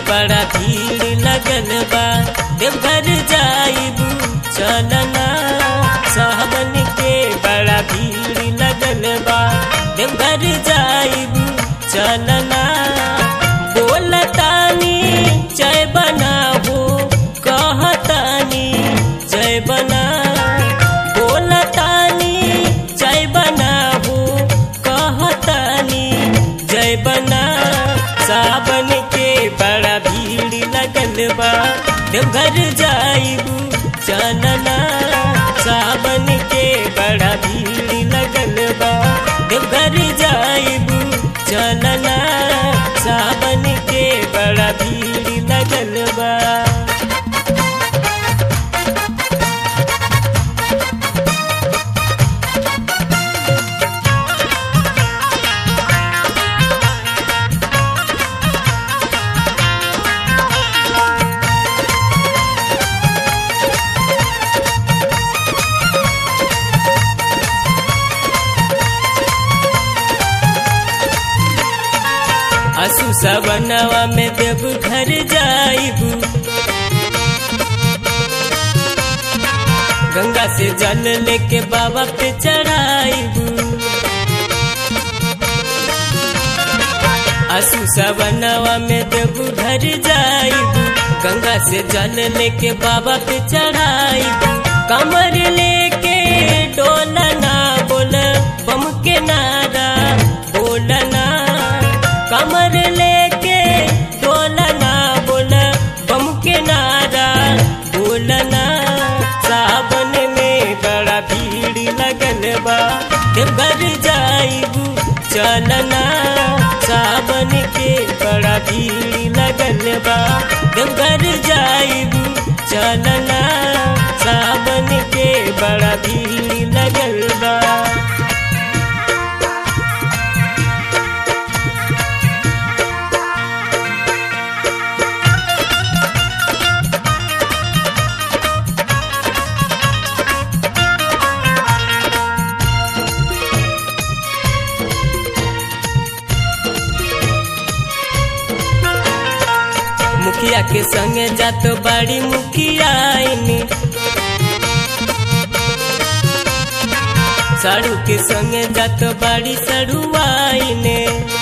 बड़ा भीड़ लगल बा देवघर जाइबू चलना सावन के बड़ा भीड़ लगल बा देवघर जाइबू चलना बोलतानी जय बनाबू कहतानी जय बना बोलतानी जय बनाबू कहतानी जय बना सावन के बड़ा भीड़ लगल बा देवघर जाइबू चलना सावन के बड़ा भीड़ लगल बा देवघर जाइबू चलना सावन के बड़ा भीड़ लगल बा असु सवनवा में देव घर जाइबू गंगा से जल लेके बाबा पे चढ़ाइबू असु सवनवा में देव घर जाइबू गंगा से जल लेके बाबा पे चढ़ाइबू कमर लेके डोलना बोल बम के नारा बोलना कमर लेके डोलना बोल बम के नारा बोलना सावन में बड़ा भीड़ लगल बा देवघर जाइबू चलना सावन के बड़ा भीड़ लगल बा देवघर जाइबू चलना सावन के बड़ा भीड़ लगल बा मुखिया के संगे जात बड़ी मुखिया साड़ू के संगे जात बड़ी सड़ुआइने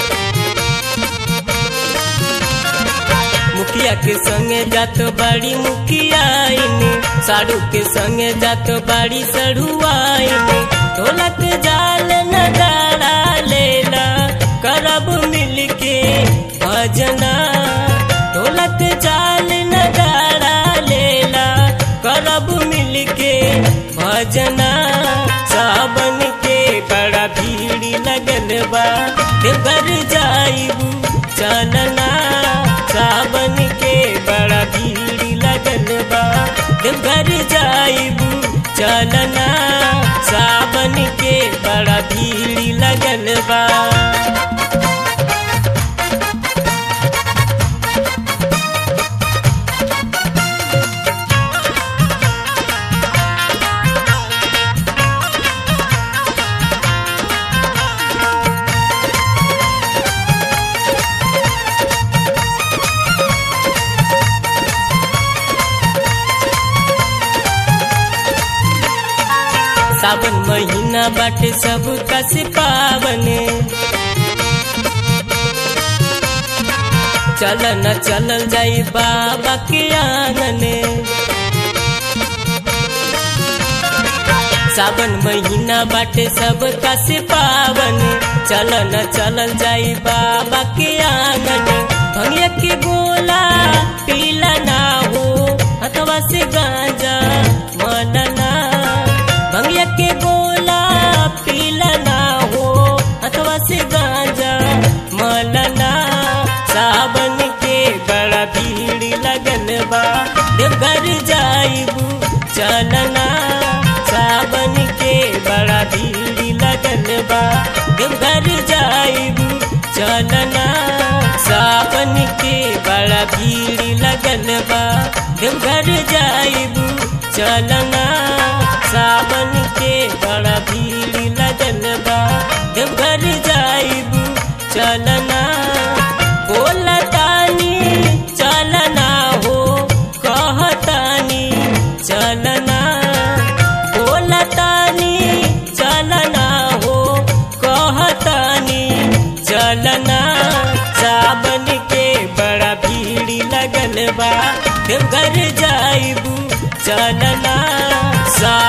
मुखिया के संगे जात बड़ी मुखियाइने साड़ू के संगे जात बड़ी सड़ुआइने ढोलक जाल नगाड़ा लेला करब मिलके भजना ढोलक जाल नगाड़ा लेला करब मिलके भजना सावन के बड़ा भीड़ लगल बा देवघर जाइबू चलना सावन के बड़ा भीड़ लगल बा देवघर जाइबू चलना सावन के बड़ा भीड़ लगल बा सावन महीना बाटे सब कस पावने चलन चलल जाई बाबा के आंगने सावन महीना बाटे सब कस पावन चलन चलल जाई बाबा के आंगन भंगिया के गोला पीला ना हो हथवा से गांजा मनना भंगिया के गोला पीला ना हो अथवा से गांजा मलना सावन के बड़ा भीड़ लगल बा देवघर जाइबू चलना सावन के बड़ा भीड़ लगल बा देवघर जाइबू चलना सावन के बड़ा भीड़ लगल बा देवघर जाइबू चलना सावन के बड़ा भीड़ लगल बा देवघर जाइबू चलना बोलतानी चल देवघर जाइबू चलना सा